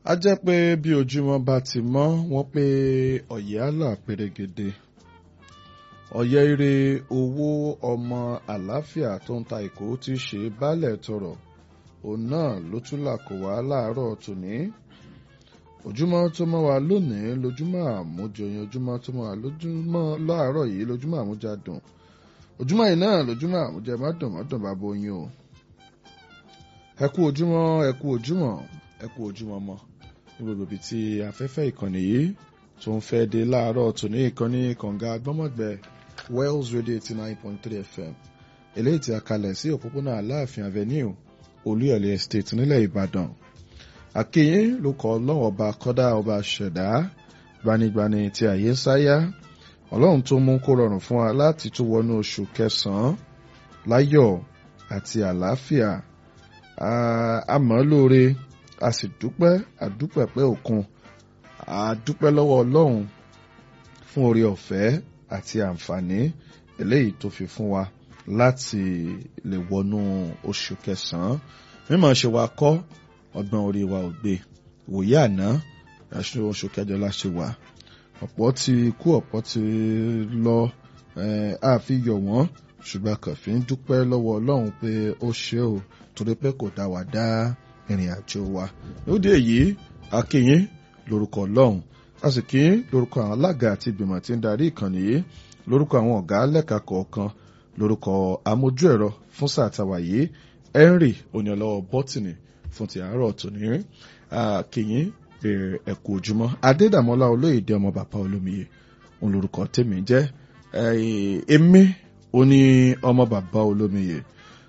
a jẹ́ pé bí ojúmọ́ bá ti mọ́ wọ́n pé ọ̀yẹ́ àlà pérégede ọ̀yẹ́ ire owó ọmọ àlàáfíà tó ń ta ìkó ti ṣe baálẹ̀ tọrọ òun náà ló tún là kó wá láàárọ̀ tòní ojúmọ́ tó mọ́ wa lónìí lójúmọ́ àmújọyìn ojúmọ́ tó mọ́ wa lójúmọ́ láàárọ̀ yìí lójúmọ́ àmújadùn ojúmọ́ yìí náà lójúmọ́ àmújẹ mọ́dùn mọ́dùn bá bóyin o ẹ kú ojúmọ́ ẹ kú ojúmọ́ ẹ kú ojúmọ́ mọ́ ní gbogbo ibi tí afẹ́fẹ́ ìkànnì yìí tó ń fẹ́ dé láàárọ̀ tòní ìkànnì kànga gbọ́mọ̀gbẹ́ Wells Radio eighty nine point three FM eléyìí tí a kalẹ̀ sí òpópónà Aláàfin Avenue Olúyọ̀lé Estate nílẹ̀ Ìbàdàn àkèyìn ló kọ ọlọ́run ọba kọ́dá ọba ṣẹ̀dá gbanigbani tí àyè sáyá ọlọ́run tó mú kó rọrùn fún wa láti tún wọnú oṣù kẹsàn-án láyọ̀ àti àlàáfíà àmọ́ lóore a sì dúpẹ́ àdúpẹ́ pé òkun àdúpẹ́ lọ́wọ́ ọlọ́run fún oore ọ̀fẹ́ àti àǹfààní eléyìí tó fi fún wa láti lè wọnú oṣù kẹsàn-án mímọ̀ ṣe wa kọ́ ọgbọ́n orí wa ò gbé wòye àná oṣù kẹjọ la ṣe wà ọ̀pọ̀ ti kú ọ̀pọ̀ ti lọ àfi yọ̀ wọ́n ṣùgbọ́n kàn fi ń dúpẹ́ lọ́wọ́ ọlọ́run pé ó ṣe o torí pé kò dá wa dá ìrìn àjò wa lóde èyí akínyín lórúkọ ọlọ́run a sì kí lórúkọ àwọn alága àti ìgbìmọ̀ tí ń darí ìkànnì yìí lórúkọ àwọn ọ̀gá lẹ́ka kọ̀ọ̀kan lórúkọ amójú ẹ̀rọ fún sáà tàwa yìí henry oníọlọ́wọ́ bọ́tìnì fún ti àárọ̀ tòní kìyìn ẹ̀kú ojúmọ́ adédàmọ́lá olóyèdè ọmọ bàbá olómiyè òun lórúkọ tèmi jẹ́ èmi oní ọmọ bàbá olómiyè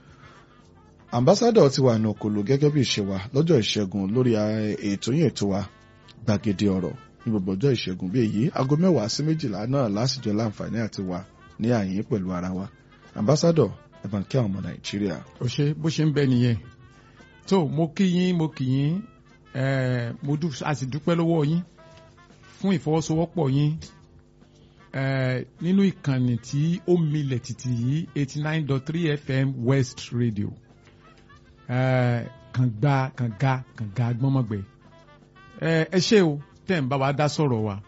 ambassadọ ti wà ní okòlò gẹ́gẹ́ bí ìṣe wa lọ́jọ́ ìṣẹ́gun lórí ètò yìí ètò wa gbàgede ọ̀rọ̀ ní gbogbo ọjọ́ ìṣẹ́gun bí èyí aago mẹ́wàá sí méjìlá náà lásìjọ láǹfààní àti wà ní àyín pẹ̀lú ara wa ambassadọ ẹ bá ń kí àwọn ọmọ nàìjíríà. ó ṣe bó ṣe ń bẹ nìyẹn tó mo kí yín mo kí yín mo a sì dúpẹ́ lọ́wọ́ yín fún ìfọwọ́sowọ́pọ̀ yín nínú ìkànnì tí ó milẹ̀ tìtì yìí eighty nine dot three FM West Radio kànga kànga kànga gbọ́mọ̀gbẹ́ ẹ ṣé o tẹ́ ń bá wa dá sọ̀rọ̀ wa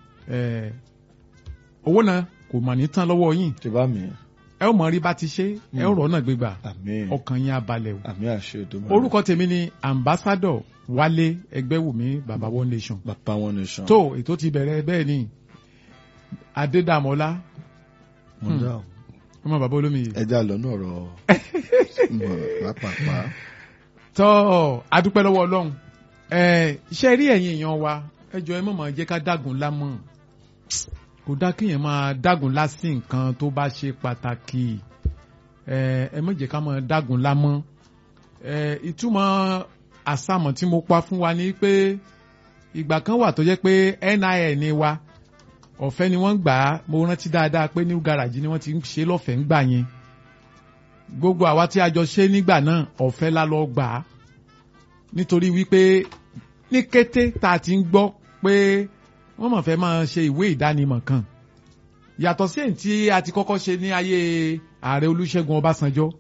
owó náà kò mà ní tán lọ́wọ́ yín tí bá mi. ẹ ó mọ rí bá ti ṣe ẹ ó rọ̀ náà gbégbà àmín ọkàn yín á balẹ̀ o. àmín àṣẹ Èdùmàrè. orúkọ tèmi ni ambassadọ Wálé Ẹgbẹ́wùmí baba one nation. bàbá wọn nation. tó ètò ti bẹ̀rẹ̀ bẹ́ẹ̀ ni Adédàmọ́lá mo dá o. ọmọ bàbá olómiyè. ẹja lọ náà rọ mọ pápápá. tọ́ adúpẹ́ lọ́wọ́ Ọlọ́run iṣẹ́ rí ẹ̀yin èèyàn wa ẹ jọ ẹ mọ̀ mọ̀ jẹ́ ká dágun lámọ̀ kò dá kéèyàn máa dágun lásì nǹkan tó bá ṣe pàtàkì ẹ má jẹ́ ká máa dágun lámọ́ ìtumọ̀ àsámọ̀ tí mo pa fún wa ni pé ìgbà kan wà tó jẹ́ pé NIN ni wa ọ̀fẹ́ ni wọ́n gbà á mo rántí dáadáa pé new garage ni wọ́n ti ń ṣe lọ́fẹ̀ẹ́ ń gbà yẹn gbogbo àwa tí a jọ ṣe nígbà náà ọ̀fẹ́ la lọ gbà á nítorí wípé ní kété tá a ti ń gbọ́ pé wọ́n mọ̀ fẹ́ máa ṣe ìwé ìdánimọ̀ kan yàtọ̀ sí èyí tí a ti kọ́kọ́ ṣe ní ayé ààrẹ Olúṣẹ́gun Ọbásanjọ́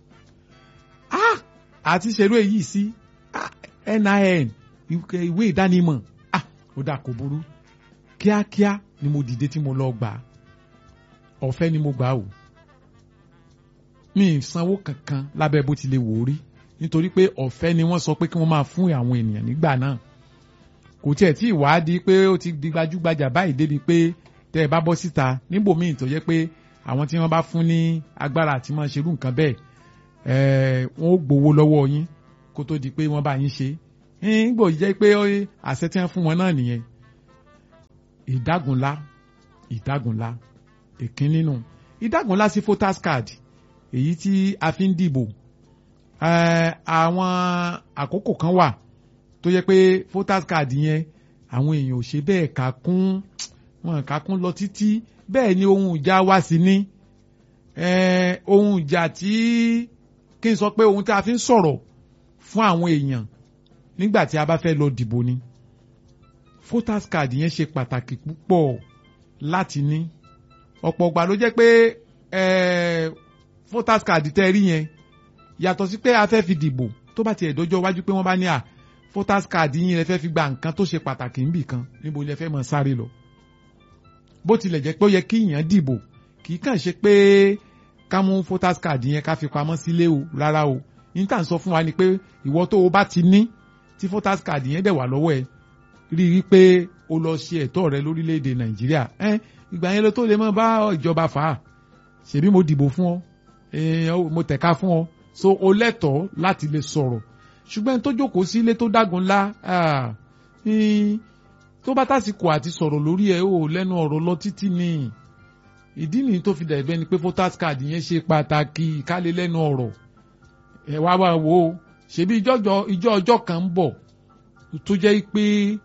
àti ṣerú èyí sí NIN ìwé ìdánimọ̀ ó dà kò burú kíákíá ni mo dìde tí mo lọ gbà ọ̀fẹ́ ni mo gbà o mi ì sanwó kankan lábẹ́ bó ti lè wò ó rí nítorí pé ọ̀fẹ́ ni wọ́n sọ pé kí wọ́n máa fún àwọn ènìyàn nígbà náà kò tiẹ̀ tí ìwádìí pé ó ti di gbajúgbajà báyìí débi pé tẹ́ ẹ bá bọ́ síta níbòmíì tó yẹ pé àwọn tí wọ́n bá fún ní agbára àti máa ṣerú nǹkan bẹ́ẹ̀ wọ́n ó gbowó lọ́wọ́ yín kó tó di pé wọ́n bá yín ṣe nígbò jẹ́ pé àṣẹ tí wọ́n fún wọn náà nìyẹn ìdágunlá ìdágunlá ìkíní nù ìdágunlá sí voters card èyí tí a fi ń dìbò àwọn àkókò kan wà tó yẹ pé voters card yẹn àwọn èèyàn ò ṣe bẹ́ẹ̀ kà kún wọn kà kún lọ títí bẹ́ẹ̀ ni ohun ìjà wá sí ní ohun ìjà tí kí n sọ pé ohun tí a fi ń sọ̀rọ̀ fún àwọn èèyàn nígbà tí a bá fẹ́ lọ dìbò ni voters card yẹn ṣe pàtàkì púpọ̀ láti ní ọ̀pọ̀ ìgbà ló jẹ́ pé voters card tẹ́ rí yẹn yàtọ̀ sí pé a fẹ́ fi dìbò tó bá tiẹ̀ dọ́jọ́ wájú pé wọ́n bá ní à voters card yín lẹ fẹ́ fi gba nǹkan tó ṣe pàtàkì níbì kan níbo lẹ fẹ́ mọ sáré lọ bó tilẹ̀ jẹ́ pé ó yẹ kí èèyàn dìbò kì í kàn ṣe pé ká mú voters card yẹn ká fi pamọ́ sílé o rárá o ní tà ń sọ fún wa ni pé ìwọ tó o bá ti ní tí voters card yẹn dẹ̀ wà lọ́wọ́ ẹ rí i pé o lọ ṣe ẹ̀tọ́ rẹ lórílẹ̀‐èdè nàìjíríà ẹ ìgbà yẹn ló tó lè mọ bá ìjọba fà á ṣèbí mo dìbò fún ọ mo tẹ̀ka fún ọ so o lẹ́tọ̀ọ́ láti lè sọ̀rọ̀ ṣùgbọ́n tó jókòó sílé tó dágun ńlá tó bá tásìkò àti sọ̀rọ̀ lórí ẹ̀ o lẹ́nu ọ̀rọ̀ lọ títí ni ìdí nìyí tó fi dàbẹ́ ni pé voters card yẹn ṣe pàtàkì kálẹ̀ lẹ́nu ọ̀rọ̀ ẹ̀ wá wá wò ó ṣebí ìjọ ọjọ́ kan ń bọ̀ tó jẹ́ pé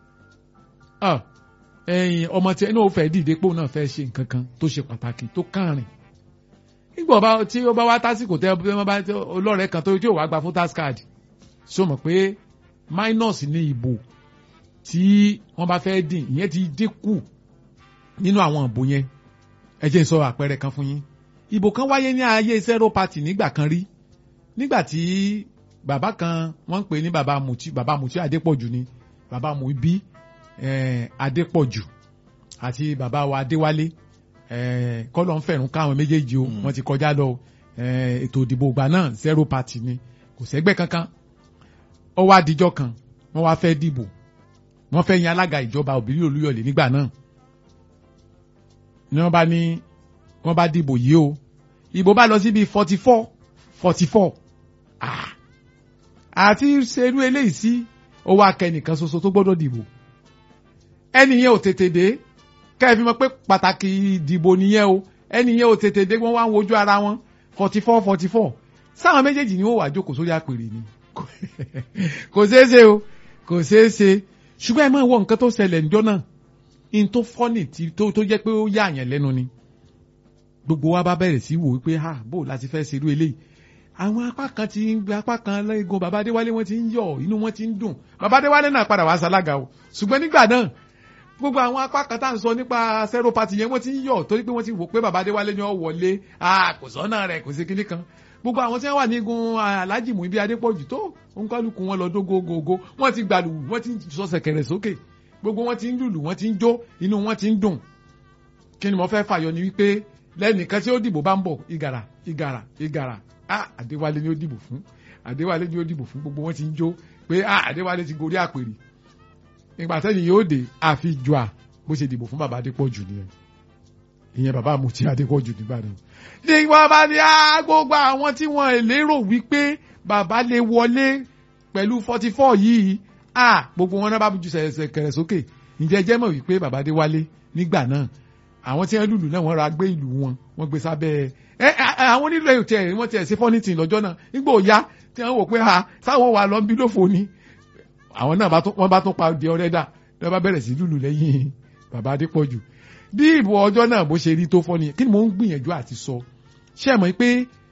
ẹ̀yìn ọmọ tí ẹni ò fẹ́ dìde pé òun náà fẹ́ ṣe nǹkan kan tó ṣe pàtàkì tó kàrin nígbà ọba tí ó bá wá tásìkò tẹ ọ bá ọlọ́rẹ̀ẹ́ kan tó tí ò wá gba voters card ṣó mọ̀ pé minus ní ìbò tí wọ́n bá fẹ́ dín ìyẹn ti dínkù nínú àwọn ìbò yẹn ẹ jẹ́ n sọ àpẹẹrẹ kan fún yín ìbò kan wáyé ní ayé zero party nígbà kan rí nígbà tí bàbá kan wọ́n ń pè ní bàbá Muti bàbá Muti Adépọ̀jù ni bàbá Muibi eh, Adépọ̀jù àti bàbá wa Adéwálé eh, kọ́lọ̀ ń fẹ̀rùn káwọn méjèèjì o wọ́n ti kọjá lọ ètò ìdìbò ìgbà náà zero party ni kò sẹ́gbẹ́ kankan ó wá dijọ́ kan wọ́n wá fẹ́ dìbò wọ́n fẹ́ yan alága ìjọba òbírí olúyọ̀lé nígbà náà ni wọ́n bá ní wọ́n bá dìbò yìí o ìbò bá lọ síbi forty four forty four àti ṣerú eléyìí sí ó wá kẹ́nìkan ṣoṣo tó gbọ́dọ̀ dìbò ẹni yẹn ò tètè dé kẹ́ẹ̀ fi mọ̀ pé pàtàkì ìdìbò nìyẹn o ẹni yẹn ò tètè dé wọ́n wá ń wojú ara wọn forty four forty four sáwọn méjèèjì ni wọ́n wà jókòó sórí àpèrè ni kò ṣeé ṣe o kò ṣeé ṣe ṣùgbọ́n ẹ máa wọ nǹkan tó ṣẹlẹ̀ ńjọ́ náà in tó fọ́nì tó tó jẹ́ pé ó yà àyàn lẹ́nu ni gbogbo wa bá bẹ̀rẹ̀ sí wò wípé ha bó láti fẹ́ ṣerú eléyìí àwọn apá kan ti ń gba apá kan lẹ́gùn bàbá adéwálé wọ́n ti ń yọ̀ inú wọn ti ń dùn bàbá adéwálé náà padà wá sálága o ṣùgbọ́n nígbà náà gbogbo àwọn apá kan tá à ń sọ nípa zero party yẹn wọ́n ti ń yọ̀ torí pé wọ́n ti wò pé bàbá adéwálé ni ó wọlé kò sọ́nà rẹ̀ kò sí kinní kan gbogbo àwọn tí wọ́n wà nígun alájì mú ibi adépọ̀jù tó òǹkálùkù wọn lọ dógógógó wọ́n ti gbàlù wọ́n ti sọ sẹ̀kẹ̀rẹ̀ sókè gbogbo wọn ti ń lùlù wọ́n ti ń jó inú wọn ti ń dùn kí ni mo fẹ́ fàyọ ni wípé lẹ́nìkan tí ó dìbò bá ń bọ̀ ìgàrà ìgàrà ìgàrà ah adéwálé ni ó dìbò fún adéwálé ni ó dìbò fún gbogbo wọn ti ń jó pé ah adéwálé ti gorí àpèrè nígbà tẹ́yìn yóò dé àfi jù à bó ṣe dìbò fún bàbá adépọ̀jù nìyẹn ìyẹn bàbá àmùtí adépọ̀jù nìbàdàn ní wọ́n bá ní gbogbo àwọn tí wọ́n lérò wípé bàbá lè wọlé pẹ̀lú forty four yìí ah gbogbo wọn náà bá ju sẹ̀kẹ̀rẹ̀ sókè ǹjẹ́ jẹ́ mọ̀ wípé bàbá adéwálé nígbà náà àwọn tí wọ́n lùlù náà wọ́n ra gbé ìlú wọn wọ́n gbé sábẹ́ ẹ àwọn onílù ẹ̀ tẹ̀ wọ́n tẹ̀ ṣe fọ́nìtì lọ́jọ́ náà nígbà òya tí wọ́n wò pé ha sáwọn wà lọ bí lófo ni àwọn náà wọ́n bá tún pa di ọ̀rẹ́ dà lọ́ bá bẹ̀rẹ̀ sí lùlù lẹ́yìn bàbá adépọ̀jù bí ìbò ọjọ́ náà bó ṣe rí tó fọ́ ni kí ni mò ń gbìyànjú àti sọ ṣé ẹ mọ̀ pé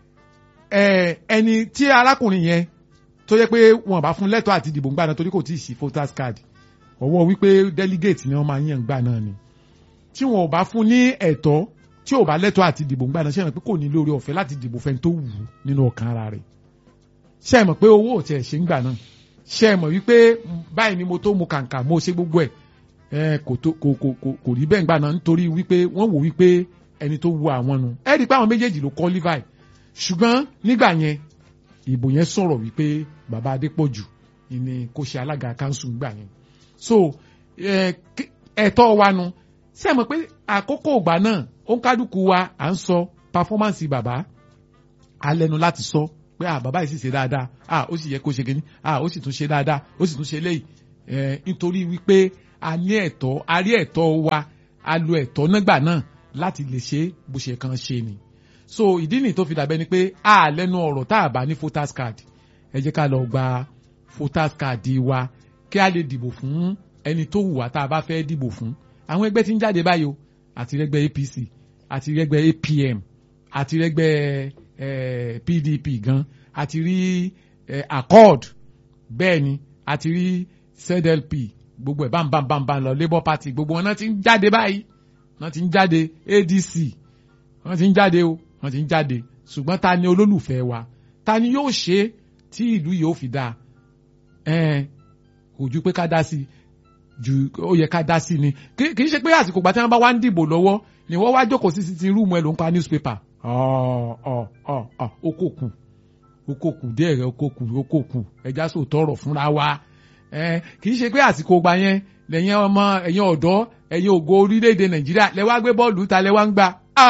ẹni tí arákùnrin yẹn tó yẹ pé wọn bá fún lẹ́tọ̀ọ́ àti ìdìbò ńgbà náà torí kò tí ì sí voters card ọwọ́ wípé delegate ni wọ́n máa yàn ńgbà náà ni tí wọn ò bá fún ní ẹ̀tọ́ tí ò bá lẹ́tọ̀ọ́ àti ìdìbò ńgbà náà ṣé ẹ mọ̀ pé kò ní lórí ọ̀fẹ́ láti dìbò fẹ́ni tó wù ú nínú ọkàn ara rẹ̀ ṣé ẹ mọ̀ pé owó ò tiẹ̀ ṣe ńgbà náà ṣé ẹ mọ̀ wípé báyìí ni mo tó mu kàǹkà mo ṣe gbogbo ẹ̀ kò kò rí bẹ́ẹ̀ ńgbà náà nítorí wípé wọ́n wò wípé ẹni tó wu àwọn nu ẹ rí i pé àwọn méjèèjì ló qualify ṣùgbọ́n nígbà yẹn ìbò yẹn sọ̀rọ̀ wípé bàbá Adépọ̀jù ni kò ṣe alága kanṣu gbà yẹn so ẹ̀tọ́ wa nu ṣé ẹ mọ̀ pé àkókò ìgbà náà ó ń kálukú wa à ń sọ pàfọ́mánsì bàbá alẹ́nu láti sọ pé à bàbá yìí sì ṣe dáadáa à ó sì yẹ kó ṣe kíní à ó sì tún ṣe dáadáa ó sì tún ṣe léyìí nítorí wípé a ní ẹ̀tọ́ a rí ẹ̀tọ́ wa a lo ẹ̀tọ́ nígbà náà láti lè ṣe bó ṣe kàn ṣe ni so ìdí nìyí tó fi dàbẹ́ ni pé a lẹ́nu ọ̀rọ̀ tá a bá ní voters card ẹ jẹ́ ká lọ gba voters card wa kí a lè dìbò fún ẹni tó wù wá tá a bá fẹ́ dìbò fún àwọn ẹgbẹ́ tí ń jáde báyìí o àti rẹ́gbẹ́ APC àti rẹ́gbẹ́ APM àti rẹ́gbẹ́ eh, PDP gan àti rí eh, accord bẹ́ẹ̀ ni àti rí ZLP gbogbo ẹ̀ bámbámbámbá lọ Labour Party gbogbo wọn náà ti ń jáde báyìí wọ́n ti ń jáde ADC wọ́n ti ń jáde o wọ́n ti ń jáde ṣùgbọ́n ta ni olólùfẹ́ wa ta ni yóò ṣe tí ìlú yóò fi dáa kò ju pé ká dá sí ju ó yẹ ká dá sí ni kì í ṣe pé àsìkò gbà tí wọ́n bá wá ń dìbò lọ́wọ́ ni wọ́n wá jókòó sí ti rúùmù ẹ̀ ló ń pa newspaper ọ̀ ọ̀ ọ̀ ọ̀ okòkù okòkù díẹ̀ rẹ̀ okòkù okòkù ẹja sò tọrọ fúnra wa kì í ṣe pé àsìkò gbà yẹn lẹ́yìn ọmọ ẹ̀yin ọ̀dọ́ ẹ̀yin ògo orílẹ̀-èdè nàìjíríà lẹ wá gbé bọ́ọ̀lù ta lẹ wá ń gbà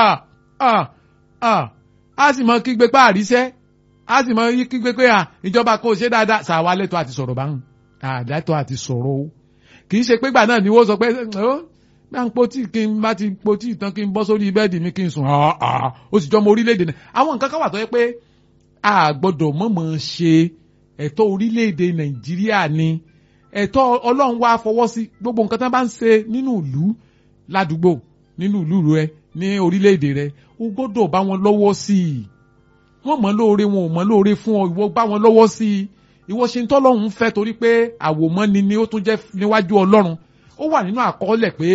a sì mọ kígbe pé àríṣẹ́ a sì mọ kígbe pé ìjọba kò ṣe dáadáa ṣàwa lẹ́tọ̀ọ́ àti sọ̀rọ̀ báwọn àdàtọ̀ àti sọ̀rọ̀ o kì í ṣe pé gbà náà ni wọ́n sọ pé bá ń potí kí n bá ti potí tán kí n bọ́ sórí bẹ́ẹ̀dì mi kí n sùn ó sì jọmọ orílẹ̀-èdè náà àwọn nǹkan kan wà tó yẹ pé a gbọ́dọ̀ mọ̀mọ́ ṣe ẹ̀tọ́ orílẹ̀-èdè nàìjíríà ni ẹ̀tọ́ ọlọ́run wá fọwọ́ sí gbogbo nǹkan tí wọ́n bá ń ṣe nínú ìlú ládùúgbò nínú ìlú rẹ ní orílẹ̀-èdè rẹ o gbọ́dọ̀ bá wọn lọ́wọ́ sí i wọ́n mọ̀ lóore wọn ò mọ̀ lóore fún ọ ìwọ bá wọn lọ́wọ́ sí i ìwọ ṣe ń tọ́lọ́run fẹ́ torí pé àwòmọ́ni ni ó tún jẹ́ níwájú ọlọ́run ó wà nínú àkọọ́lẹ̀ pé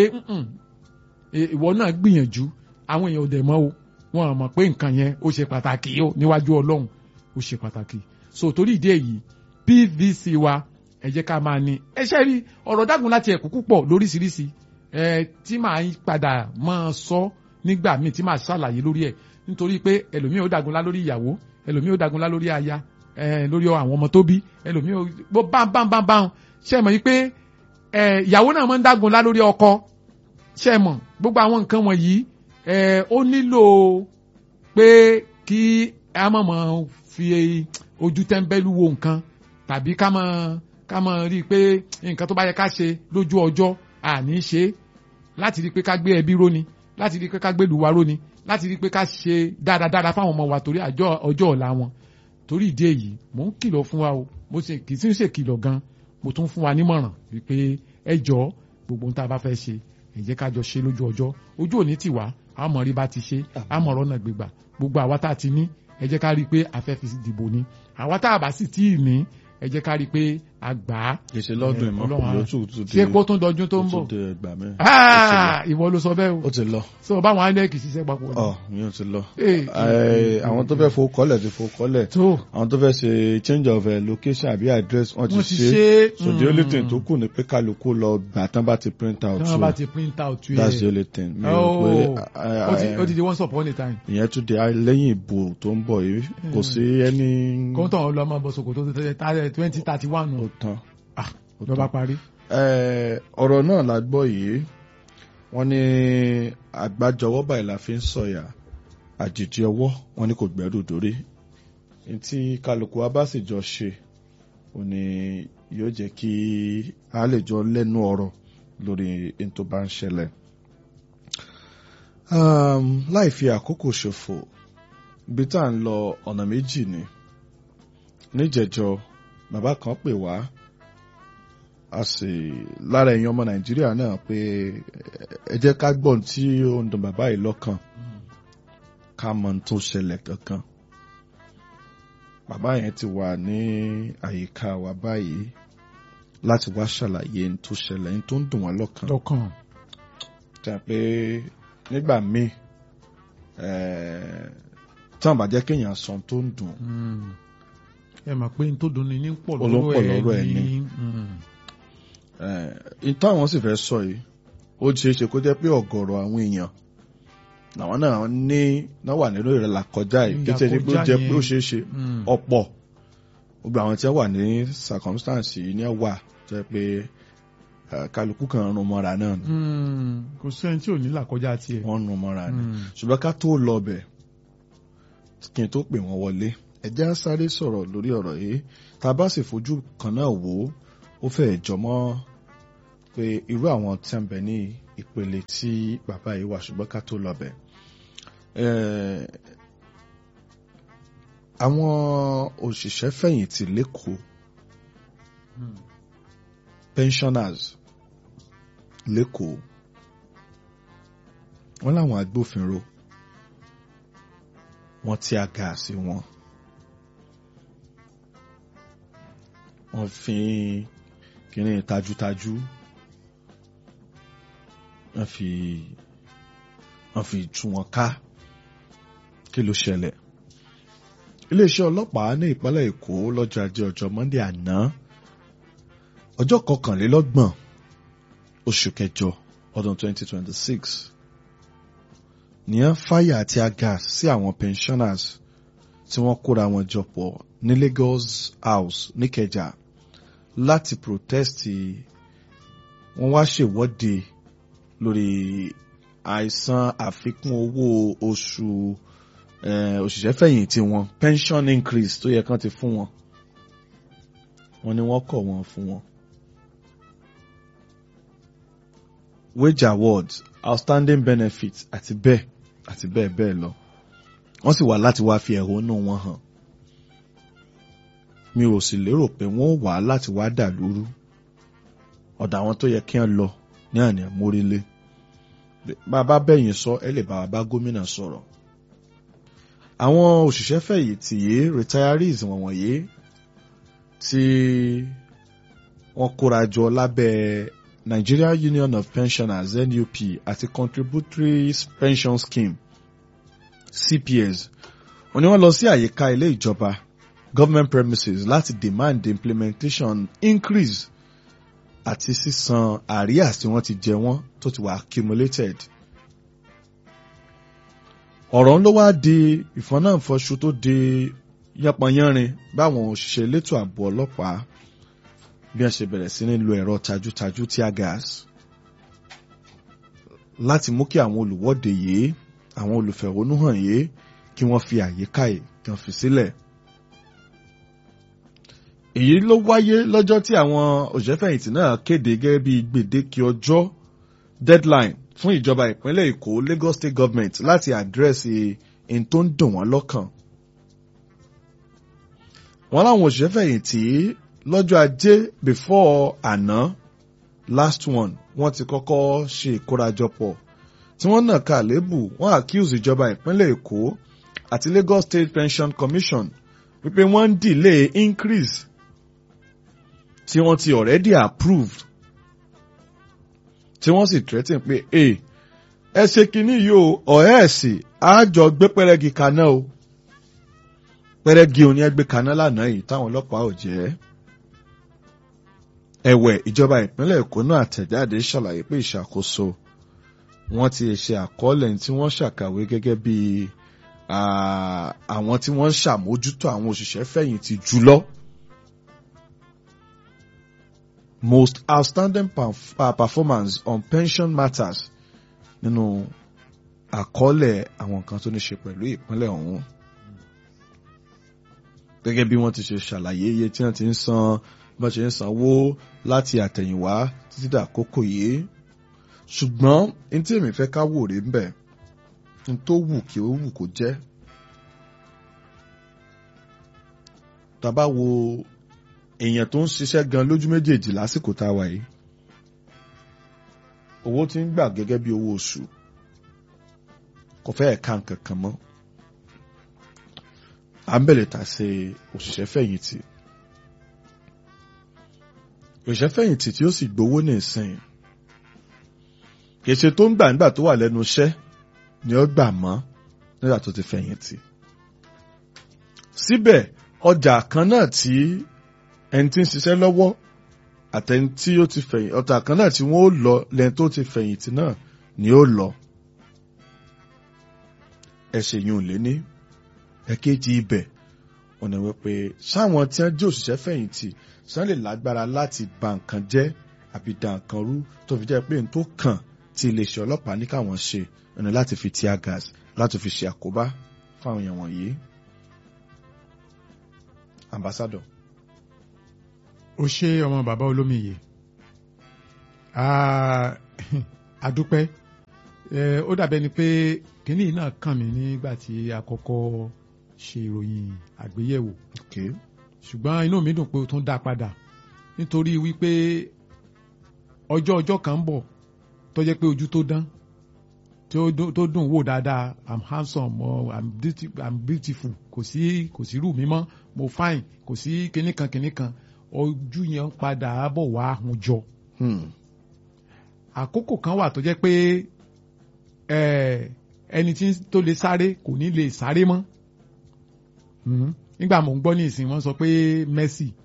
ìwọ náà gbìyànjú àwọn èèyàn ò dẹ̀ mọ́ o wọn mọ̀ pé nǹkan yẹn ó ṣe pàtàkì ó níwájú ọlọ́run ó ṣe pàtàkì so torí ìdí èyí PVC wa ẹ jẹ́ ká máa ní ẹ ṣe rí ọ̀rọ̀ dágun láti ẹ̀kú púpọ̀ lóríṣiríṣi ẹ tí màá padà máa sọ nígbà míì tí màá ṣàlàyé lórí ẹ̀ nítorí pé ẹlòmíì ó dagunlá lórí ìyàwó ẹlòmíì ó dagunlá lórí aya ẹ lórí àwọn ọmọ tó bí ẹlòmíì ó bó bám bám bám bám ṣe mọ̀ yí pé ẹ ìyàwó náà máa ń dagunlá lórí ọkọ ṣe mọ̀ gbogbo àwọn nǹkan wọ̀nyí ẹ ó nílò pé kí a mọ̀ mọ̀ fi ojú tẹ́ńbẹ́lú wo nǹkan tàbí ká mọ̀ ká mọ̀ rí i pé nǹkan tó bá yẹ ká ṣe lójú ọjọ́ àní ṣe láti rí i pé ká gbé ẹbí róni láti rí i pé ká gbé ìlú wa róni láti rí i pé ká ṣe dáradára fáwọn ọmọ wa torí ọjọ́ ọ̀la wọn torí ìdí èyí mò ń kìlọ̀ fún wa o mo ṣe kì í sì ń ṣèkìlọ̀ gan mo tún fún wa nímọ̀ràn wípé ẹ jọ gbogbo ohun tá a bá fẹ́ ṣe ẹ jẹ́ ká jọ ṣe lójú ọjọ́ ojú òní tì wá àmọ́ rí bá ti ṣe àmọ́ ọ̀rọ̀ náà gbégbà gbogbo àwa tá a ti ní ẹ jẹ́ ká rí i pé a fẹ́ fi dìbò ni àwa tá a bá sì tí ì ní ẹ jẹ́ ká rí i pé a gbà á. kèsè lọ́dún ìmọ̀ ló tún tún ṣé kó tún dọdún tó ń bọ̀. ó tún ẹgbàá mẹ́. ìwọ ló sọ bẹ́ẹ̀ o. ó ti lọ. sọ báwọn inec ṣiṣẹ́ papọ̀. ọ mi ò ti lọ. àwọn tó fẹ́ fowó kọ́lẹ̀ ti fowó kọ́lẹ̀. tó àwọn tó fẹ́ ṣe change of location àbí address wọ́n ti ṣe. so the only thing tó kù ni pé kálukú lọ gbà tán bá ti print out. tán bá ti print out yẹ. that's the only thing. mi ò pé ó ti di once upon a time. ìyẹn tún di lẹ́yìn ìbò tó ń bọ̀ yìí kò sí ẹni. kóńtàn ọlọmọ bọ̀sọ̀kò tó twenty thirty one nù. ó tán ló bá parí. ọ̀rọ̀ náà la gbọ́ yìí wọ́n ní àgbájọwọ́ báyìí la fi ń sọ̀yà àjèjì ọwọ́ wọn ní kò gbẹ́rù dórí tí kálukú wa bá sì jọ ṣe ò ní yóò jẹ́ kí a lè jọ lẹ́nu ọ̀rọ̀ lórí ohun tó bá ń ṣẹlẹ̀. láì fi àkókò ṣòfò ibi tá à ń lọ ọ̀nà méjì ni níjẹ̀jọ bàbá kan pè wá a sì lára ẹ̀yin ọmọ nàìjíríà náà pé ẹ jẹ́ ká gbọ́n tí ó ń dùn bàbá yìí lọ́kàn ká mọ ohun tó ṣẹlẹ̀ kankan bàbá yẹn ti wà ní àyíká wa báyìí láti wá ṣàlàyé ohun tó ṣẹlẹ̀ ohun tó ń dùn wọ́n lọ́kàn lọ́kàn. tẹ̀ pé nígbà míì tí wọ́n bá jẹ́ kéèyàn sọ ohun tó ń dùn ẹ mọ̀ pé n tó dùn ní ní pọ̀ Olópọ̀ lọ́rọ̀ lọ́rọ̀ ẹ̀ ẹ̀ ni. ní. ìtàn àwọn sì fẹ́ sọ yìí ó ṣeé ṣe kó jẹ́ pé ọ̀gọ̀rọ̀ àwọn èèyàn làwọn náà ní náà wà nínú ìrẹ̀lẹ̀ àkọjá yìí kí ṣe pé ó jẹ́ pé ó ṣeé ṣe ọ̀pọ̀ gbogbo àwọn tí wọ́n wà ní circumstance yìí ní wà jẹ́ pé eh, kálukú kan ń rún mọ́ra náà ni kò sẹ́ni tí ò ní làkọjá tiẹ̀. wọ́n ń rún mọ́ra ni Mm. ṣùgbọ́n ká tó lọ bẹ̀ kí n tó pè wọ́n wọlé ẹ jẹ́ á sáré sọ̀rọ̀ lórí ọ̀rọ̀ yìí tá a bá sì fojú kan náà wò ó ó fẹ́ jọmọ́ pé irú àwọn tí ń bẹ ní ìpele tí bàbá yìí wà ṣùgbọ́n ká tó lọ bẹ̀. Eh, àwọn òṣìṣẹ́ fẹ̀yìntì lẹ́kọ̀ọ́ pensioners lẹ́kọ̀ọ́ wọ́n láwọn agbófinró wọ́n tí a ga sí wọn wọ́n fi kíní tajútajú wọ́n fi wọ́n fi tú wọn ká kí ló ṣẹlẹ̀ iléeṣẹ́ ọlọ́pàá ní ìpínlẹ̀ èkó lọ́jọ́ ajé ọjọ́ monday àná ọjọ́ kọkànlélọ́gbọ̀n oṣù kẹjọ ọdún 2026 ní ẹ fáyà àti agas sí àwọn pensioners tí wọ́n kóra wọn jọ pọ̀ ní Lagos House níkẹjà láti protest wọ́n wá ṣèwọ́de lórí àìsan àfikún owó oṣù òṣìṣẹ́ fẹ̀yìntì wọn pension increase tó yẹ kán ti fún wọn wọ́n ní wọ́n kọ̀ wọ́n fún wọn. wage awards outstanding benefits àti bẹ́ẹ̀ àti bẹ́ẹ̀ bẹ́ẹ̀ lọ wọ́n sì wá láti wá fi ẹ̀hónú wọn hàn mi ò sì lérò pé wọ́n wá láti wá dà lóru ọ̀dọ̀ àwọn tó yẹ kí wọ́n lọ ní àná mórílé bàbá bẹ́yìn sọ ẹ lè bá wa bá gómìnà sọ̀rọ̀ àwọn òṣìṣẹ́ fẹ̀yìntì yìí retirees wọ̀nyí tí wọ́n kóra jọ lábẹ́ Nigeria Union of Pensioners NUP àti Contributory Pension Scheme CPS wọ́n ní wọ́n lọ sí àyíká ilé ìjọba government premises láti demand the implementation increase àti sísan àríyá tí wọ́n ti jẹ wọ́n tó ti wà accumulated. ọ̀rọ̀ ló wá di ìfọ́nàfọ́ṣù tó di yánpọnyánrin báwọn òṣìṣẹ́ elétò ààbò ọlọ́pàá bí wọ́n ṣe bẹ̀rẹ̀ sí ní lo ẹ̀rọ tajútajú tear gas láti mú kí àwọn olùwọ́de yìí àwọn olùfẹ̀hónúhàn yìí kí wọ́n fi àyíká yìí kí wọ́n fi sílẹ̀. èyí ló wáyé lọ́jọ́ tí àwọn òṣìṣẹ́fẹ̀yìntì náà kéde gẹ́gẹ́ bí gbèdéke ọjọ́ deadline fún ìjọba ìpínlẹ̀ Èkó Lagos State Government láti àdírẹ́sì ohun tó ń dùn wọ́n lọ́kàn. wọ́n láwọn òṣìṣẹ́fẹ̀yìntì lọ́jọ́ ajé before àná last one wọ́n ti kọ́kọ́ ṣe ìkórajọpọ̀ tí wọ́n náà ka àlébù wọ́n accuse ìjọba ìpínlẹ̀ Èkó àti Lagos State Pension Commission wípé wọ́n ń delay increase tí wọ́n ti already approved tí wọ́n sì threaten pé ẹ ẹ ṣe kínní yìí o ọ̀ẹ́ ẹ̀sìn àjọ gbé pẹ́rẹ́gì kaná o pẹ́rẹ́gì òní ẹgbẹ́ kaná lánàá yìí táwọn ọlọ́pàá ò jẹ́ ẹ̀wẹ̀ ìjọba ìpínlẹ̀ Èkó náà àtẹ̀jáde ṣàlàyé pé ìṣàkóso wọ́n ti ṣe àkọọ́lẹ̀ tí wọ́n ṣàkàwé gẹ́gẹ́ bí àwọn tí wọ́n ń ṣàmójútó àwọn òṣìṣẹ́ fẹ̀yìntì jùlọ. Most outstanding performance on pension matters nínú àkọọ́lẹ̀ àwọn nǹkan tó ní ṣe pẹ̀lú ìpínlẹ̀ ọ̀hún. Gẹ́gẹ́ bí wọ́n ti ṣe ṣàlàyé iye tí wọ́n ti ń san bọ́n ṣe ń sanwó láti àtẹ̀yìnwá títí dàkókò yìí ṣùgbọ́n n tí èmi fẹ́ ká wò rí ń bẹ̀ n tó wù kí ó wù kó jẹ́ tàbá wo èèyàn tó ń ṣiṣẹ́ gan lójú méjèèjì lásìkò tá a wà yìí owó tí ń gbà gẹ́gẹ́ bí owó oṣù kò fẹ́ ẹ̀ka nǹkan kan mọ́ à ń bẹ̀rẹ̀ tà sí òṣìṣẹ́ fẹ̀yìntì òṣìṣẹ́ fẹ̀yìntì tí ó sì gbowó ní ìsìn kèsè tó ń gbà nígbà tó wà lẹ́nu iṣẹ́ ni ó gbà mọ́ nígbà tó ti fẹ̀yìntì. síbẹ̀ ọjà kan náà tí ẹni tí ń ṣiṣẹ́ lọ́wọ́ àtẹni tí ó ti fẹ̀yìn ọjà kan náà tí wọ́n ó lọ lẹ́ni tó ti fẹ̀yìntì náà ni ó lọ. ẹ̀ṣẹ̀ yìí ò lé ní ẹ̀kejì ibẹ̀ wọ́n ní wípé sáwọn tí wọ́n jẹ́ òṣìṣẹ́ fẹ̀yìntì sàn lè lágbára láti bà nǹkan jẹ́ àbí dà nǹkan rú tó fi jẹ́ pé n tó kàn tí iléeṣẹ́ ọlọ́pàá ní káwọn ṣe ẹni láti fi tear gas láti fi ṣe àkóbá fáwọn èèyàn wọ̀nyí. ambassador. ó ṣe ọmọ bàbá olómiyè àdúpẹ́ ó dàbẹ́ ni pé kínní náà kàn mí nígbà tí a kọ́kọ́ ṣe ìròyìn àgbéyẹ̀wò Okay. ṣùgbọ́n inú mi dùn pé o tún dá padà nítorí wípé ọjọ́ ọjọ́ kan ń bọ̀ tó jẹ́ pé ojú tó dán tó dùn- tó dùn wò dáadáa i'm handsome or i'm, beauty, i'm beautiful kò sí kò sí rú mi mọ́ mo fine kò sí kinní kan kinní kan ojú yẹn ń padà bọ̀ wá ahun jọ Hmm. àkókò kan wà tó jẹ́ pé eh, ẹni tí tó lè sáré kò ní lè sáré mọ́ Mhm. nígbà mò ń gbọ́ ní ìsìn wọ́n sọ pé Messi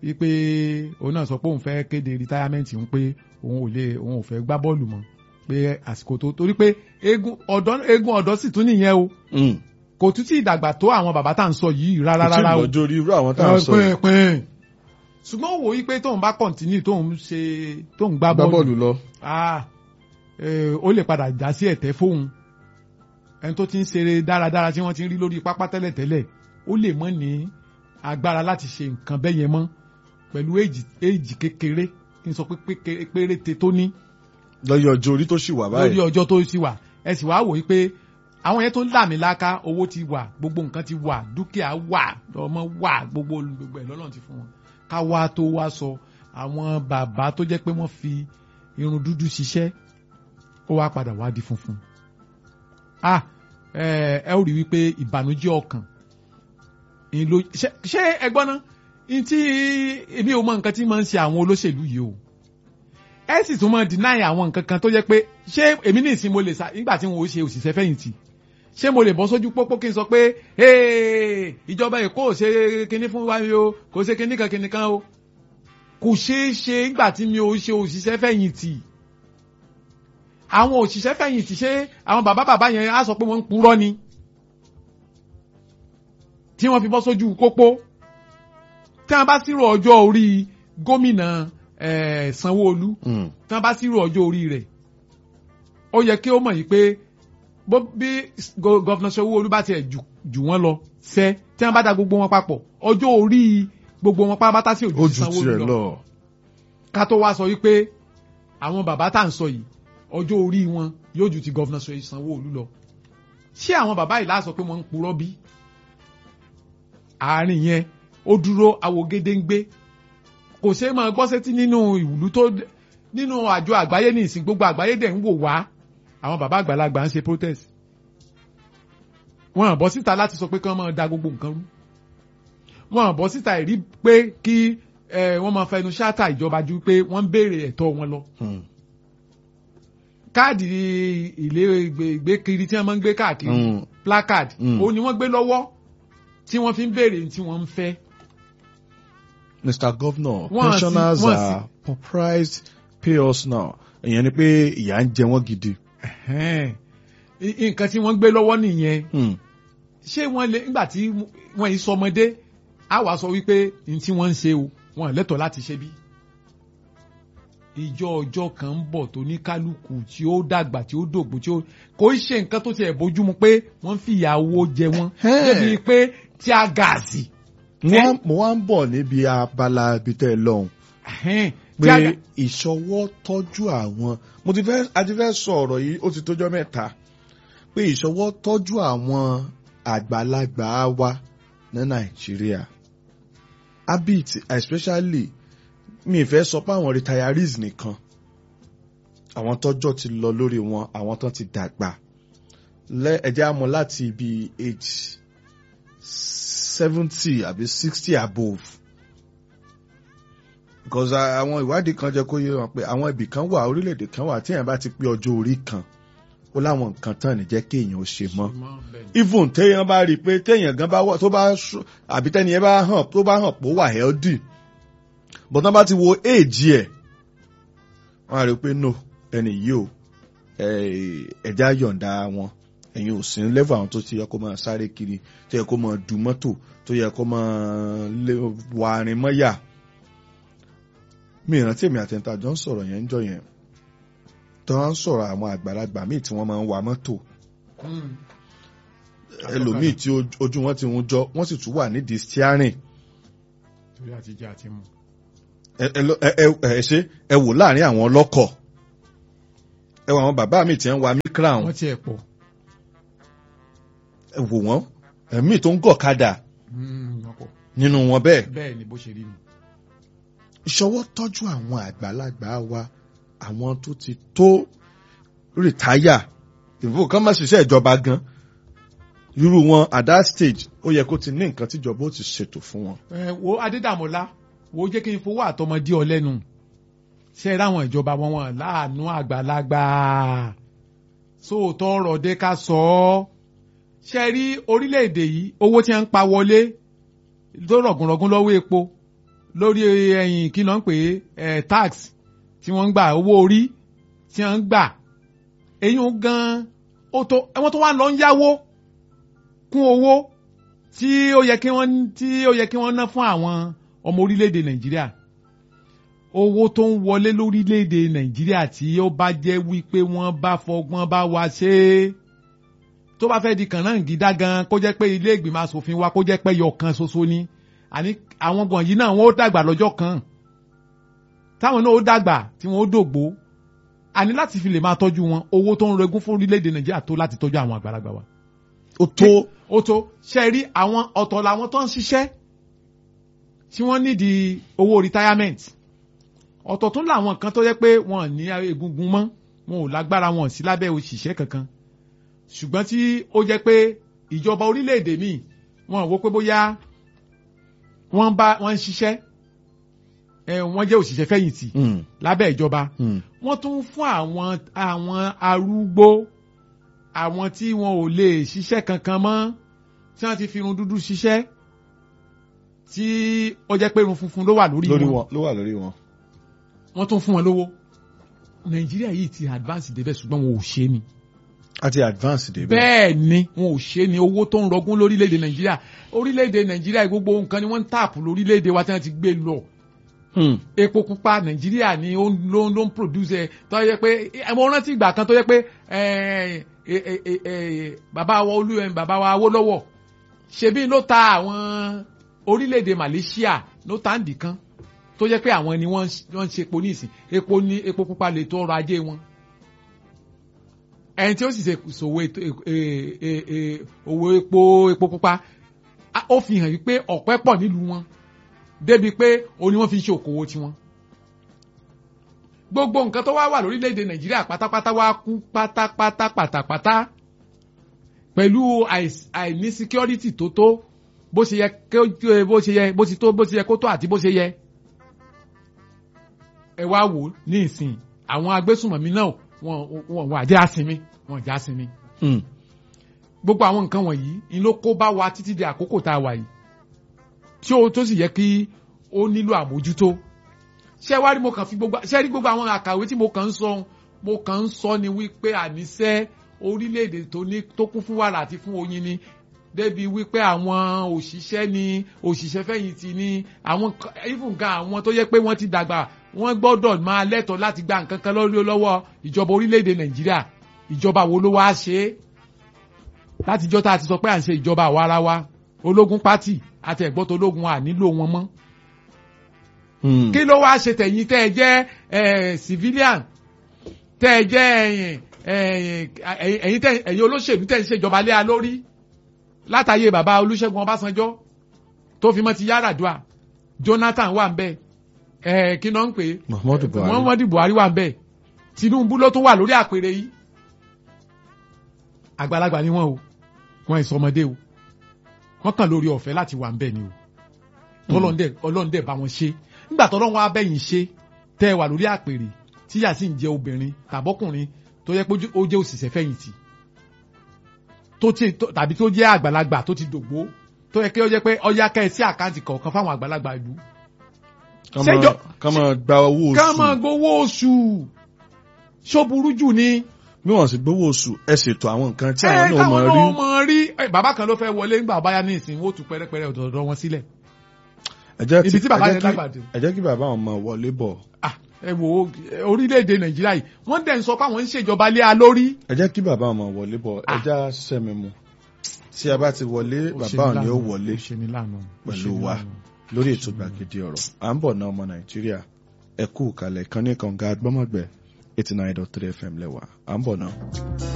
wípé òun náà sọ pé òun fẹ́ kéde retirement òun pé òun ò lè òun ò fẹ́ gbá bọ́ọ̀lù mọ́ pé àsìkò tó torí pé eégún ọ̀dọ́ eégún ọ̀dọ́ sì tún nìyẹn o Mm. kò tún tí ì dàgbà tó àwọn bàbá tá à ń sọ yìí rárá kò tí rárá ì o lọ́jọ́ orí irú àwọn tá à ń sọ yìí. pín ṣùgbọ́n ó wò ó pé tóun bá continue tóun ṣe tóun gbá gbá bọ́ọ̀lù bọ́ọ̀lù lọ. ah eh, ó lè padà já sí ẹ̀tẹ́ fóun ẹni tó ti ń ṣeré dáradára tí wọ́n ti ń rí lórí pápá tẹ́lẹ̀tẹ́lẹ̀ ó lè mọ́ ní agbára láti ṣe nǹkan bẹ́ẹ̀ yẹn mọ́ pẹ̀lú èjì èjì kékeré kí n sọ pé pékeré- péréte tó ní lọ́yọ̀ ọjọ́ orí tó sì wà lórí báyìí. ọjọ́ tó sì wà ẹ sì wá wò ó pé àwọn yẹn tó ń làmì láká owó ti wà gbogbo nǹkan ti wà dúkìá wà ọmọ wà gbogbo gbogbo ẹ̀ lọ́lọ́run ti fún wọn ká wá tó wá sọ àwọn bàbá tó jẹ́ pé wọ́n fi irun dúdú ṣiṣẹ́ ó wá padà wá di funfun ah ẹ ẹ ó rí wípé ìbànújẹ́ ọkàn ń lo ṣé ṣé ẹ gbọ́ ná n tí èmi ò mọ nǹkan tí máa ń ṣe àwọn olóṣèlú yìí o ẹ sì tún máa deny àwọn nǹkan kan tó jẹ́ pé ṣé èmi ní ìsìn mo lè sa nígbà tí wọn ò ṣe òṣìṣẹ́ fẹ̀yìntì ṣé mo lè bọ́ sójú pópó kí n sọ pé "Hey, ìjọba èkó ò ṣe kinní fún wa o kò ṣe kinní kan kinní kan o kò ṣeé ṣe nígbà tí mi ò ṣe òṣìṣẹ́ fẹ̀yìntì àwọn òṣìṣẹ́ fẹ̀yìntì ṣé àwọn bàbá bàbá yẹn á sọ pé wọ́n ń purọ́ ni tí wọ́n fi bọ́ sójú pópó tí wọ́n bá sírò ọjọ́ orí gómìnà eh, Sanwó-Olú Mm. tí wọ́n bá sírò ọjọ́ orí rẹ̀ ó yẹ kí ó mọ̀ yìí pé bó bí go- gọ́fìnà Sanwó-Olú bá tiẹ̀ jù jù wọ́n lọ sẹ́ tí wọ́n bá da gbogbo wọn papọ̀ ọjọ́ orí gbogbo wọn pátápátá sí ó ojú ju Sanwó-Olú tiẹ̀ lọ lọ. ká tó wá sọ wípé àwọn bàbá tá à ń sọ yìí ọjọ́ orí wọn yóò ju ti gọ́fìnà Sanwó-Olú lọ ṣé àwọn bàbá yìí láà sọ pé wọ́n ń purọ́ bí àárín yẹn ó dúró awogedengbe kò ṣe é máa gbọ́ sétí nínú ìwúlú tó nínú àjọ àgbáyé ní ìsìn gbogbo àgbáyé dẹ̀ ń wò wá àwọn bàbá àgbàlagbà ń ṣe protest wọn à bọ́ síta láti sọ pé kí wọ́n máa da gbogbo nǹkan rú wọn à bọ́ síta ìrí pé kí eh, wọ́n máa fẹnu ṣáàtà ìjọba ju pé wọ́n ń béèrè ẹ̀tọ́ wọn lọ Mm. káàdì ilé ìgbé- ìgbékiri tí wọ́n máa ń gbé káàkiri Mm. placard Mm. òun ni wọ́n gbé lọ́wọ́ tí wọ́n fi ń béèrè ní tí wọ́n ń fẹ́. Mr. Governor, Wọ́n á sí- pensioners wọ́n á sí- are surprised pay us now. ìyẹn ni pé ìyà ń jẹ wọ́n gidi. Ẹ̀hẹ́n. I- nǹkan tí wọ́n gbé lọ́wọ́ nìyẹn Mm. ṣé wọ́n lè nígbà tí wọ́n yìí sọmọdé á wàá sọ wípé ní tí wọ́n ń ṣe o wọ́n lẹ́tọ̀ọ́ láti ṣe bí. ìjọ ọjọ́ kan ń bọ̀ tó ní kálukú tí ó dàgbà tí ó dògbò tí ó kò í ṣe nǹkan tó tiẹ̀ bójúmu pé wọ́n fi ìyàwó jẹ wọ́n Ẹ̀hẹ́n. débi pé tí a gàásì. Mo wá- mo wá ń bọ̀ níbi abala ibi tẹ́ ẹ lọ́hùn Ẹ̀hẹ́n. pé Tí a gà- ìṣọwọ́ tọ́jú àwọn mo ti fẹ́ a ti fẹ́ sọ ọ̀rọ̀ yìí ó ti tójọ́ mẹ́ta pé ìṣọwọ́ tọ́jú àwọn àgbàlagbà wa ní Nàìjíríà habit especially mi ì fẹ́ sọ pé àwọn retirees nìkan àwọn tọ́jọ́ ti lọ lórí wọn àwọn tán ti dàgbà lẹ ẹjẹ àmọ́ láti ibi age seventy àbí sixty above because ah, àwọn ìwádìí kan jẹ́ kó yé wọn pé àwọn ibì kan wà orílẹ̀-èdè kan wà tí èèyàn bá ti pé ọjọ́ orí kan ó láwọn nǹkan tán ní jẹ́ kéèyàn ó ṣe mọ́ even téèyàn bá rí i pé téèyàn gan bá wọ tó bá ṣú- àbí tẹ́ni yẹn bá hàn tó bá hàn pé ó wà healthy but tán bá ti wo age ẹ̀ wọ́n á rí i pé no ẹni yìí o eh, ẹ̀já yọ̀ǹda wọn ẹ̀yin ò sí ní level àwọn tó ti yẹ kó máa sáré kiri tó yẹ kó máa du mọ́tò tó yẹ kó máa lé- wà arìn mọ́yà mi ìrántí èmi àtẹ̀ntà jọ ń sọ̀rọ̀ yẹn ń jọ yẹn tó wá ń sọ̀rọ̀ àwọn àgbàlagbà míì tí wọ́n máa ń wa mọ́tò ẹlòmíì tí oj- ojú wọn ti ń jọ wọ́n sì tún wà nídìí steering torí àti jẹ àti mu. ẹ ẹ lọ- ẹ ẹ- ẹ ṣe ẹ wò láàrin àwọn ọlọ́kọ̀ ẹ wò àwọn bàbá mi tí ń wa mikra wọ́n wọn ti ẹ̀ pọ̀. ẹ wò wọ́n ẹ̀mí tó ń gọ̀kadà wọ́n pọ̀. nínú wọn bẹ́ẹ̀ bẹ́ẹ̀ ni bó ṣe rí mi. ìṣọwọ́ tọ́jú àwọn àgbàlagbà wa àwọn tó ti tó rìtáyà ìfowó kan má ṣiṣẹ́ ìjọba gan irú wọn at that stage ó yẹ kó ti ní nǹkan tíjọba ó ti ṣètò fún wọn. ẹ wo adédàmọ́lá wo jẹ́ kí n fowó àtọmọdé ọ lẹ́nu ṣe é ráwọn ìjọba wọn wọn láàánú àgbàlagbà sóòótọ́ ọ̀rọ̀ dé ká sọ ọ́ ṣe rí orílẹ̀-èdè yìí owó tí wọ́n ń pa wọlé tó rọ̀gùnrọ̀gùn lọ́wọ́ epo lórí ẹ̀yìn kí ló ń pè é tax tí wọ́n ń gbà owó orí tí wọ́n ń gbà eyín gan ó tó ẹ̀wọ̀n tó wà lọ ń yáwó kún owó tí ó yẹ kí wọ́n tí ó yẹ kí wọ́n ná fún àwọn ọmọ orílẹ̀-èdè nàìjíríà owó tó ń wọlé lórílẹ̀-èdè nàìjíríà tí ó bá jẹ́ wípé wọ́n bá fọgbọ́n bá wa ṣe é tó bá fẹ́ di kànáńgídá gan kó jẹ́ pé ilé ìgbìmọ̀ asòfin wa kó jẹ́ pé yọ kan ṣoṣo ni àní àwọn gbọ̀n yìí náà wọ́n ó dàgbà lọ́jọ́ kan táwọn náà ó dàgbà tí wọ́n ó dògbó àní láti fi lè máa tọ́jú wọn owó tó ń regún fún orílẹ̀-èdè nàìjíríà tó láti tọ́jú àwọn àgbàlagbà wa. ó tó ó tó ṣe rí àwọn ọ̀tọ̀ làwọn tó ń ṣiṣẹ́ tí wọ́n nídìí owó retirement ọ̀tọ̀ tún làwọn kan tó yẹ pé wọn ní egungun mọ́ wọn ò lágbára wọn sí lábẹ́ òṣìṣẹ́ kankan ṣùgbọ́n tí ó jẹ́ pé ìjọba orílẹ̀-èdè míì wọn wò pé bóyá wọ́n bá wọ́n ń ṣiṣẹ́ ẹ wọ́n jẹ́ òṣìṣẹ́ fẹ̀yìntì lábẹ́ ìjọba wọ́n tún fún àwọn àwọn arúgbó àwọn tí wọn ò lè ṣiṣẹ́ kankan mọ́ tí wọ́n ti fi irun dúdú ṣiṣẹ́ tí ó jẹ́ pé irun funfun ló wà lórí lórí wọn wọn ló wà lórí wọn. wọ́n tún fún wọn lówó nàìjíríà yìí ti advance débẹ̀ ṣùgbọ́n wọn ò ṣe ni àti advance débẹ̀. bẹ́ẹ̀ ni wọn ò ṣe ni owó tó ń rọgún lórílẹ̀‐èdè nàìjíríà orílẹ̀‐èdè nàìjíríà gbogbo nǹkan ni wọ́n ń tààpù lórílẹ̀‐èdè wa tí wọ́n ti gbé lọ Hmm. epo pupa nàìjíríà ni ó ń- ló ń ló ń produce ẹ tó yẹ pé ẹ mo rántí ìgbà kan tó yẹ pé ẹ ẹ ẹ ẹ ẹ bàbá wa olú ẹ bàbá wa Awólọ́wọ̀ ṣebí ló ta àwọn orílẹ̀-èdè Malaysia ló ta ń dì kan tó yẹ pé àwọn ni wọ́n ń- wọ́n ń ṣe epo ní ìsìn epo ní epo pupa lè tó ọrọ̀ ajé wọn ẹni tí ó sì ṣe ṣòwò ètò ẹ ẹ ẹ òwò epo epo pupa a- ó fi hàn wípé ọ̀pẹ pọ̀ nílùú wọn débi pé òun ni wọ́n fi ń ṣe òkòwò tiwọn. gbogbo nǹkan tó wá wà lórílẹ̀‐èdè nàìjíríà pátápátá wá kú pátápátá pátápátá pẹ̀lú àìs- àìní security tó tó bó ṣe yẹ kó bó ṣe yẹ bó ti tó bó ṣe yẹ kó tó àti bó ṣe yẹ. ẹ wá wò ó ní ìsìn àwọn agbésùnmọ̀mí náà wọn wọn wọn àjẹ́ àsinmi wọn àjẹ́ àsinmi Hmm. gbogbo àwọn nǹkan wọ̀nyí ni ló kó bá wa títí di àkókò tá a wà yìí tí ó tó sì yẹ kí ó nílò àmójútó ṣé wá rí mo kàn fi gbogbo ṣé rí gbogbo àwọn àkàwé tí mo kàn ń sọ mo kàn ń sọ ni wípé àníṣe orílẹ̀-èdè tó ní tó kún fún wàrà àti fún oyin ni débi wípé àwọn òṣìṣẹ́ ni òṣìṣẹ́ fẹ̀yìntì ni àwọn k- even gan àwọn tó yẹ pé wọ́n ti dàgbà wọ́n gbọ́dọ̀ máa lẹ́tọ̀ọ́ láti gba nǹkan kan lórí lọ́wọ́ ìjọba orílẹ̀-èdè nàìjíríà ìjọba wo ló wá ṣe é látijọ́ tá a ti sọ pé à ń ṣe ìjọba àwa ara wa ológun pátì àti ẹ̀gbọ́n ológun à nílò wọn mọ́ Hmm. kí ló wáá ṣe tẹ̀yìn tẹ́ ẹ jẹ́ eh, civilian tẹ́ ẹ jẹ́ ẹ̀yìn ẹ̀yìn ẹ̀yìn tẹ́ ẹ̀yìn olóṣèlú tẹ́ ẹ ń ṣèjọba lé a lórí látàyè bàbá Olúṣẹ́gun Ọbásanjọ́ tó fi mọ́ ti Yar'Adua Jonathan wà ń bẹ̀ ẹ̀ kí náà ń pè é Muhammadu Buhari. Muhammadu Buhari wà ń bẹ̀ Tinubu ló tún wà lórí àpèrè yìí àgbàlagbà ni wọn o wọn ì sọmọdé o wọn kàn lórí ọ̀fẹ́ láti wà ń bẹ̀ ni o tọ́lọ́ndẹ̀ ọlọ́ndẹ̀ bá wọn ṣe nígbà tọ́lọ́run wa bẹ́yìn ṣe tẹ́ ẹ wà lórí àpèrè tíyà sì ń jẹ obìnrin tàbọ́kùnrin tó yẹ pé ó jẹ́ òṣìṣẹ́ fẹ̀yìntì tó ti tó- tàbí tó jẹ́ àgbàlagbà tó ti dògbó tó yẹ kí ó jẹ́ pé ọyá kẹ́ ẹ sí àkáǹtì kọ̀ọ̀kan fáwọn àgbàlagbà ìlú. Ká Ṣéjọ- máa- ká máa gba owó ká máa oṣù gbowó oṣù ṣó burú jù ni. bí wọ́n sì gbowó oṣù ẹ ṣètò àwọn nǹkan tí ẹ àwọn náà káwọn máa rí. náà mọ̀ rí ẹ, bàbá kan ló fẹ́ wọlé ńgbà báyá ní ìsìn wọ́n tún pẹ́rẹ́pẹ́rẹ́ ọ̀dọ̀ọ̀dọ̀ wọn sílẹ̀. ẹ jẹ́ ibi tí bàbá ẹ jẹ́ yẹn kí- dàgbà dé. ẹ jẹ́ kí bàbá àwọn ọmọ wọlé bọ̀ Ah, ẹ wo ẹ, orílẹ̀-èdè nàìjíríà yìí wọ́n dẹ̀ ń sọ pé àwọn ń ṣèjọba lé a lórí. ẹ jẹ́ kí bàbá ọmọ wọlé bọ̀ ẹ Ah. já sẹ́mi mu tí a bá ti wọlé bàbá òní ó wọlé pẹ̀lú wa lórí ètò gbàgede ọ̀rọ̀ à ń bọ̀ ná ọmọ nàìjíríà ẹ kú kalẹ̀ kan ní kànga gbọ́mọ̀gbẹ́ eighty nine dot three fm lẹ́wà à ń bọ̀ náà.